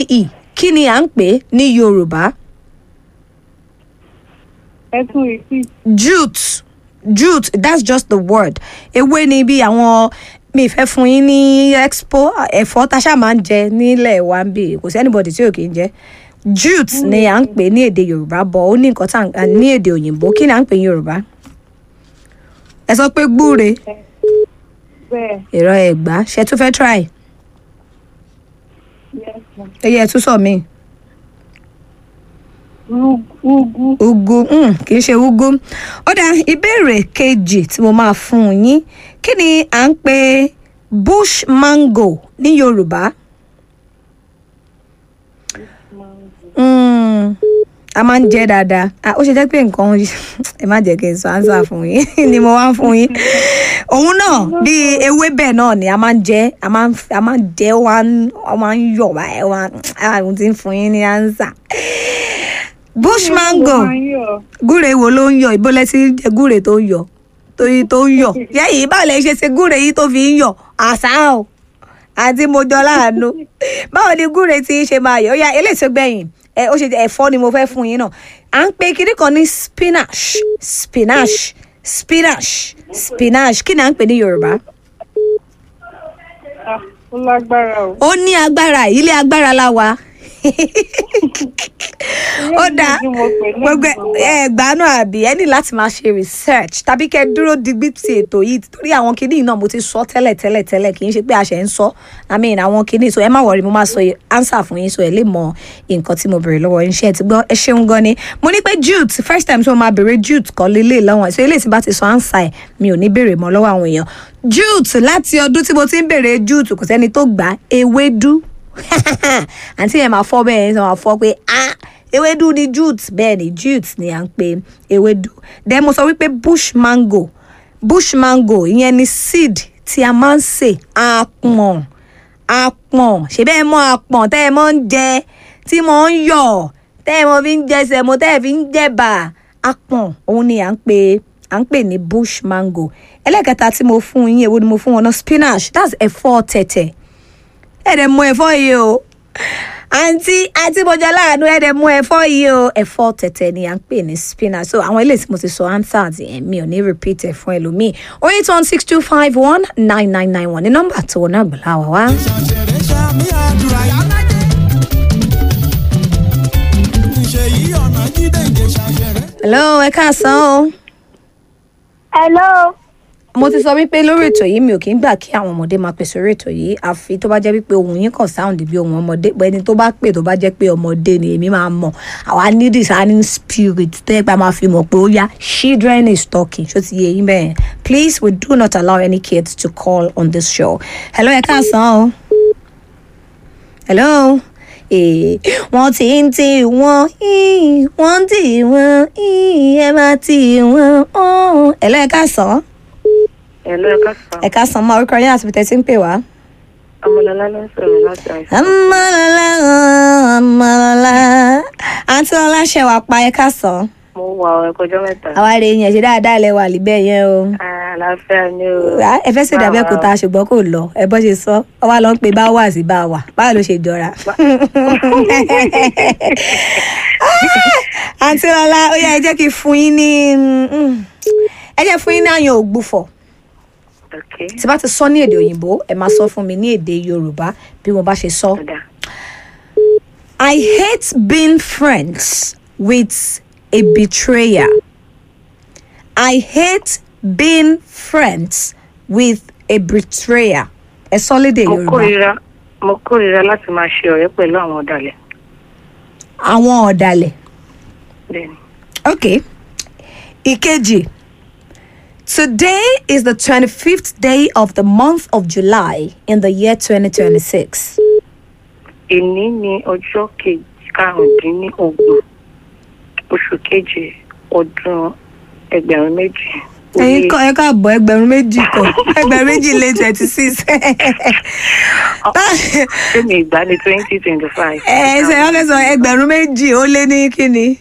i kí ni à ń pè é ní yorùbá ẹ tún repeat. jute jute that's just the word ewé ni bí àwọn mi fẹ́ fún yín ní expo ẹ̀fọ́ tá a ṣáà máa ń jẹ nílẹ̀ wa ń bì kò sí anybody tí ò kì í jẹ jute ni à ń pè ní èdè yorùbá bọ̀ ó ní nǹkan tá à ń ní èdè òyìnbó kí ni à ń pè ní yorùbá ẹ sọ pé gbúre bẹ́ẹ̀ ìrọ ẹ̀gbá ṣe tún fẹ́ try yes ma. ẹyẹ ẹ tún sọ mí Ru- ugu ugu mm, kì í ṣe ugu ó dá ìbéèrè kejì tí mo máa fún yín kí ni à ń pè bush mango ní yorùbá Mm, a máa ń jẹ dáadáa Ah, ó ṣe jẹ́ pé nǹkan ẹ má jẹ́ kí n sọ ánsà fún yín ni mo wá ń fún yín òun náà bíi ewébẹ̀ náà ni a máa ń jẹ a máa ń f- a máa ń jẹ ó wá ń- ó máa ń yọ̀ báyìí ó máa àwọn tí ń fún yín ní ánsà bush mango máa ń yọ̀. gúre wo ló ń yọ ìbò lẹsí jẹ gúre tó ń yọ torí tó ń yọ yẹ́yìn báwo lẹ ṣe ṣe gúre yìí tó fi ń yọ àṣà o àti mojọ láàánú báwo ni gúre tí ń ṣe máa yọ ó yá eléyìí tó gbẹ̀yìn ẹ ó ṣe ẹ̀fọ́ ni mo fẹ́ fún yín náà à ń pe kinní kan ní spinach spinach spinach spinach kí ni à ń pè ní yorùbá Ah, ó lágbára o. ó ní agbára ilé agbára la wà ó dáa Ilé ìgbìmọ̀ pẹ̀lú gbogbo ìgbìmọ̀. ẹ gbanú àbí ẹ ní láti máa ṣe research tàbí kẹ dúró digbí ti ètò yìí torí àwọn kinní náà mo ti sọ tẹ́lẹ̀ tẹ́lẹ̀ tẹ́lẹ̀ kì í ṣe pé a ṣe ń sọ i mean àwọn kinní so ẹ má wọrí mo máa sọ answer fún yín so ẹ lè mọ nǹkan tí mo béèrè lọ́wọ́ yín ṣe ẹ ti gbọ́ ẹ ṣeun gan ni mo ní pé jute first time tí mo máa béèrè jute kọ́ lélẹ̀ lọ́wọ́ so eléyìí tí bá ti sọ answer ẹ̀ mi ò ní béèrè mọ́ lọ́wọ́ àwọn èèyàn jute láti ọdún tí mo ti ń béèrè jute kò sẹ́ni tó gbà á, ewédú àǹtí yẹn máa fọ́ bẹ́ẹ̀ yẹn máa fọ́ pé ah ewédú ni jute bẹ́ẹ̀ ni jute ni à ń pe ewédú then mo sọ wípé bush mango bush mango ìyẹn ni seed tí a máa ń sè àpọ̀n àpọ̀n ṣe bẹ́ẹ̀ mọ́ àpọ̀n tẹ́ ẹ mọ́ ń jẹ tí mo ń yọ̀ tẹ́ ẹ mọ́ fi ń jẹ sẹ̀mó tẹ́ ẹ fi ń jẹ̀bà àpọ̀n òun ni à ń pe à ń pè ní bush mango ẹlẹ́kẹta tí mo fún yín èwo ni mo fún wọn náà spinach that's ẹ̀fọ́ tẹ̀tẹ̀ ẹ̀dẹ̀ mú ẹ̀fọ́ yìí o àǹtí àǹtí bọ́jà láàánú ẹ̀dẹ̀ mú ẹ̀fọ́ yìí o ẹ̀fọ́ tẹ̀tẹ̀ ni à ń pè ní spinach so àwọn eléyìí tí mo ti sọ answers yẹn mi ò ní repeat ẹ̀ fún ẹlòmíì o eight one six two five one nine nine nine one ní nọ́mbà tó wọn náà gbọ́lá wa wá. ṣàṣẹrẹ ṣàmì àdúrà yá. ṣe yí ọ̀nà jíde ìdè ṣàṣẹrẹ. hello ẹ káàsán o Hello. mo ti sọ wípé lórí ètò yìí mi ò kí ń gbà kí àwọn ọmọdé máa pèsè orí ètò yìí àfi tó bá jẹ́ wípé ohun yín kàn sound bí ohun ọmọdé pé ẹni tó bá pè tó bá jẹ́ pé ọmọdé ni èmi máa mọ̀ àwa ní discerning spirit tẹ́ gbà máa fi mọ̀ pé ó yá children is talking ṣó ti yé yín bẹ́ẹ̀ please we do not allow any kids to call on this show hello ẹ káàsán o hello ee wọ́n ti ń tì wọ́n ii, wọ́n ń tì wọ́n ii, ẹ máa tì wọ́n ọ́n. hello ẹ káàsán Ẹ̀lọ́ ẹ̀ka sàn. ẹ káàsán máa orúkọ yín àti bìtẹ́ tí ń pè wá. Ọmọlọ́lá ló ń sọ̀rọ̀ láti àìsàn. Amalala, amalala. Àǹtí ọlá ṣe wà pa ẹ káàsán. Mo wà ọ̀ ẹ̀kọ́jọ́ mẹ́ta. Àwa rè yẹn ṣe dáadáa lẹ wà líbẹ̀ yẹn o. Àlàáfíà ni o. Rà, Ẹ fẹ́ ṣe dàbẹ́ kúta ṣùgbọ́n kò lọ. Ẹ bọ́ ṣe sọ. Ọwá lọ ń pe bá wà sí bá wà. Báwo ló ṣe jọra? Àǹtí ọlá, ó yá ẹ jẹ́ kí n fún yín ní mm, ẹ jẹ́ fún yín ní àyàn ògbúfọ̀. Okay. Tí bá ti sọ ní èdè òyìnbó, ẹ máa sọ fún mi ní èdè Yorùbá bí mo bá ṣe sọ. Ọ̀dà. I hate being friends with a betrayer. I hate being friends with a betrayer. Ẹ sọ lédè Mo Yorùbá. kórìíra mo kórìíra láti máa ṣe ọ̀rẹ́ pẹ̀lú àwọn ọ̀dàlẹ̀. Àwọn ọ̀dàlẹ̀. Bẹ́ẹ̀ni. Okay. Ìkejì. Today is the twenty-fifth day of the month of July in the year twenty twenty-six. Èní ni ọjọ́ kejì karùndínlọ́gbọ̀n oṣù keje ọdún ẹgbẹ̀rún méjì. ó ẹyin lé- kọ ẹ káàbọ̀ ẹgbẹ̀rún méjì kọ ẹgbẹ̀rún méjì lé twenty six. Fẹ́mi ìgbà ní twenty twenty five. ẹ ṣe wọ́n fẹ́ sọ ẹgbẹ̀rún méjì ó lé ní kíni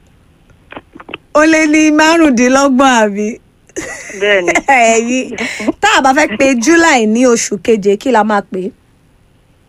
ó lé ní márùndínlọ́gbọ̀n àbí Bẹ́ẹ̀ni. ẹ̀yìn tá a bá fẹ́ pe july ní oṣù keje kí la máa pè é